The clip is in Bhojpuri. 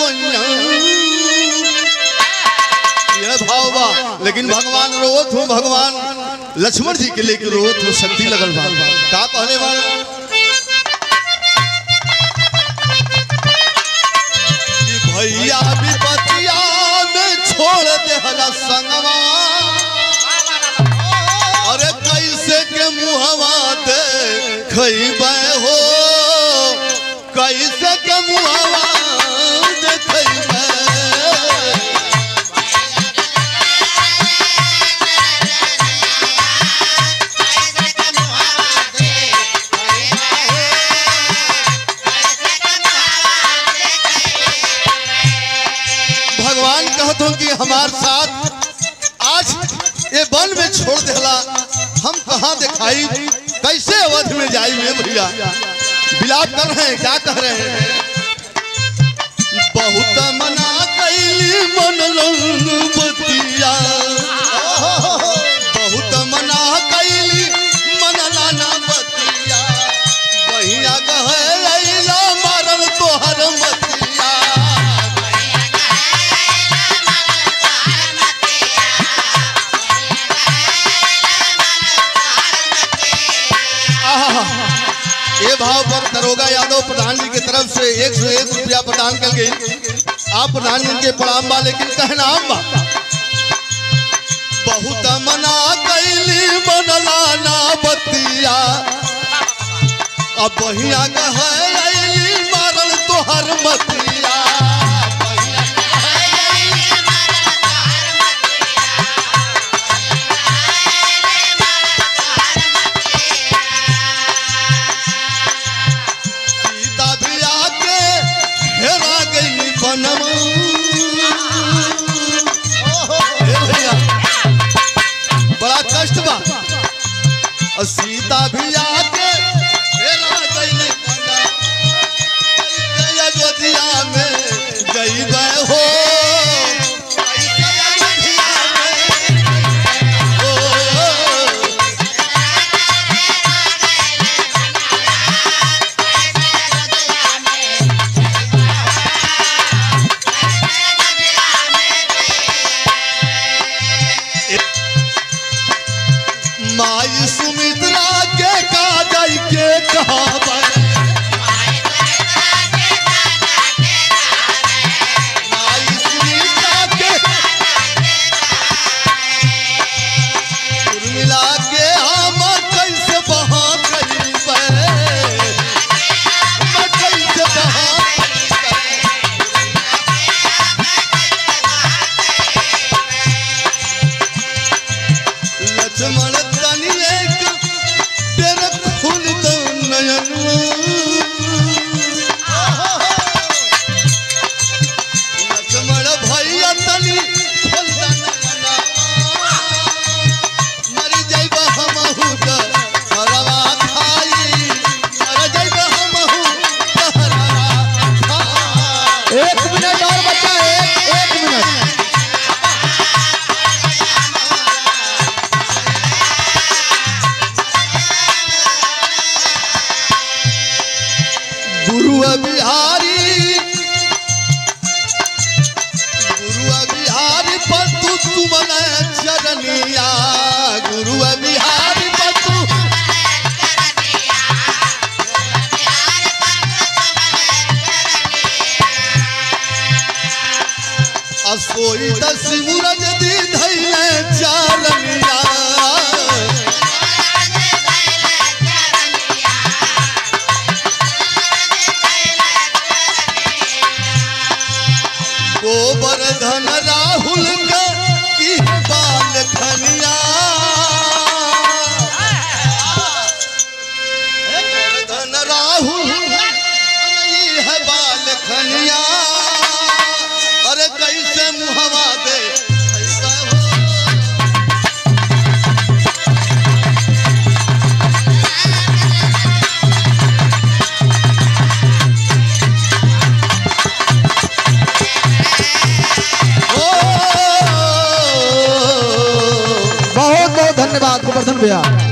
सोइया ये भाव बा लेकिन भगवान रोत हूँ भगवान लक्ष्मण जी के लेके रोत हूँ शक्ति लगल बा का कहले बा कि भैया विपतिया में छोड़ दे हला संगवा अरे कैसे के मुहवा दे खैबे हो कैसे के मुहवा दे खैबे भगवान कहत हो कि हमार साथ आज ये वन में छोड़ देला हम कहाँ दिखाई कैसे अवध में जाई में भैया बिलाप कर रहे हैं क्या कह रहे हैं बहुत मना कैली मन लंग बतिया बहुत मना कैली मन लाना बतिया बहिया कहे लैला मारल तोहर मतिया आहा, ये भाव पर दरोगा यादव प्रधान जी की तरफ से एक सौ एक रुपया प्रदान कर गई आप प्रधान जी के प्रणाम बा लेकिन कहना बा बहुत मना कैली मनला ना बतिया अब बहिया कहली मारल तोहर मतिया सीता भी आके हेरा गई बनवा हे भैया, बड़ा कष्ट बा और सीता भी आके हेरा गई बनवा कैसे अयोध्या में गई हो कैसे अयोध्या में हो माई सुमित्रा के काजल के कहावत माई सुमित्रा के उर्मिला के हम कैसे बहा करीबे मैं कैसे बहा लक्ष्मण तनी एक तेरे खुल दो नयन लक्ष्मण भैया तनी खुल दो नयन मर जाइब हमहु त हरवा खाई मर जाइब हमहु त हरवा खाई एक मिनट और बच्चा एक एक मिनट गुरु बिहारी गुरु बिहारी पतु तुमन चरनिया गुरु बिहारी पतु असोई दस मुरज दी धैले चारनिया गोवर्धन राहुल का की बाल खनिया गोवर्धन राहुल ई है बाल खनिया अरे कैसे मुहवा दे कैसा हो? बहुत बहुत धन्यवाद गोवर्धन भैया